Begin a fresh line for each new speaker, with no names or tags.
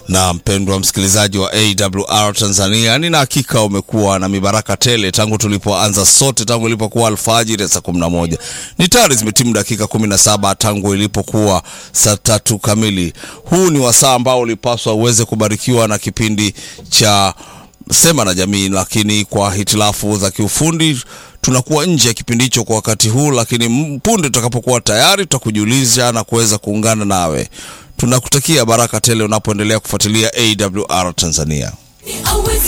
Na mpendwa msikilizaji wa AWR Tanzania, nina hakika umekuwa na mibaraka tele tangu tulipoanza sote, tangu ilipokuwa alfajiri saa kumi na moja. Ni tayari zimetimu dakika kumi na saba tangu ilipokuwa saa tatu kamili. Huu ni wasaa ambao ulipaswa uweze kubarikiwa na kipindi cha Sema na Jamii, lakini kwa hitilafu za kiufundi tunakuwa nje ya kipindi hicho kwa wakati huu, lakini punde tutakapokuwa tayari tutakujulisha na kuweza kuungana nawe. Tunakutakia baraka tele unapoendelea kufuatilia AWR Tanzania.